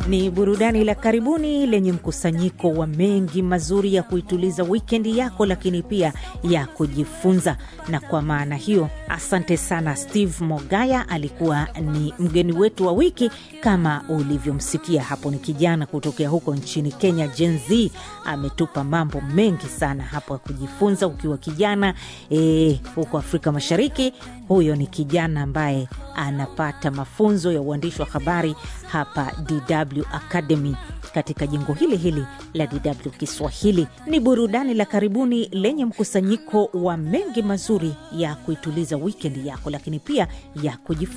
Ni burudani la karibuni lenye mkusanyiko wa mengi mazuri ya kuituliza wikendi yako, lakini pia ya kujifunza. Na kwa maana hiyo, asante sana. Steve Mogaya alikuwa ni mgeni wetu wa wiki, kama ulivyomsikia hapo. Ni kijana kutokea huko nchini Kenya, Gen Z. Ametupa mambo mengi sana hapo ya kujifunza ukiwa kijana e, huko Afrika Mashariki. Huyo ni kijana ambaye anapata mafunzo ya uandishi wa habari hapa DW Academy katika jengo hili hili la DW Kiswahili. Ni burudani la karibuni lenye mkusanyiko wa mengi mazuri ya kuituliza wikendi yako, lakini pia ya kujifunza.